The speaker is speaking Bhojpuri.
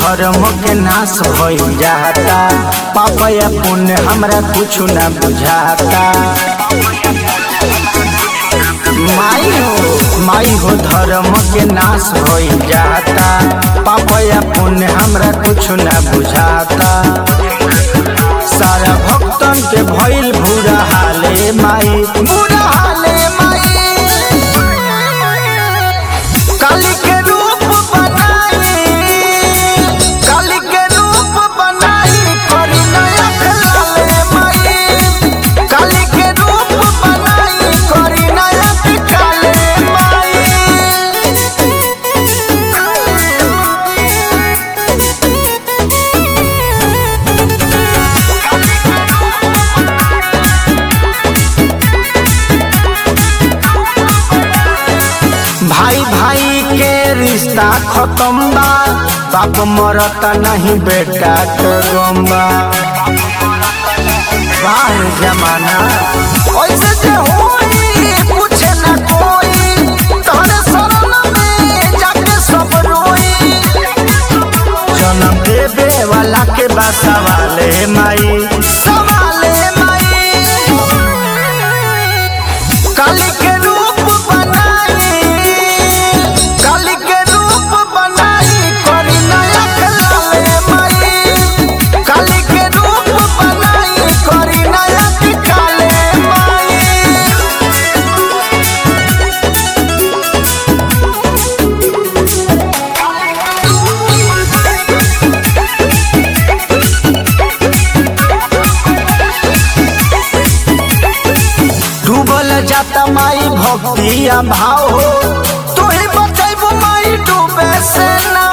धर्म के नाश भइल जाता पाप या पुण्य हमरा कुछ ना बुझाता माई हो माई हो धर्म के नाश भइल जाता पाप या पुण्य हमरा कुछ ना बुझाता सारा भक्तन के भइल बुरा हाले माई बुरा हाले माई काली के रूप बनाई काली के रूप बनाई करी नया खलाले माई काली के रूप बनाई करी नया खलाले माई भाई भाई के रिश्ता खत्म बा बाप मरता नहीं बेटा के गम्बा बाहर जमाना ऐसे जे होई कुछ न कोई तोहरे शरण में जाके सब रोई जन्म देवे वाला के बा सवाले माई सवाले माई काली के रूप बनाई काली के रूप बनाई करी नया खलाले माई काली के रूप बनाई करी नया खलाले माई डूबल जाता माई भक्ति आ भाव हो तू ही बचैबू माई डूबे से ना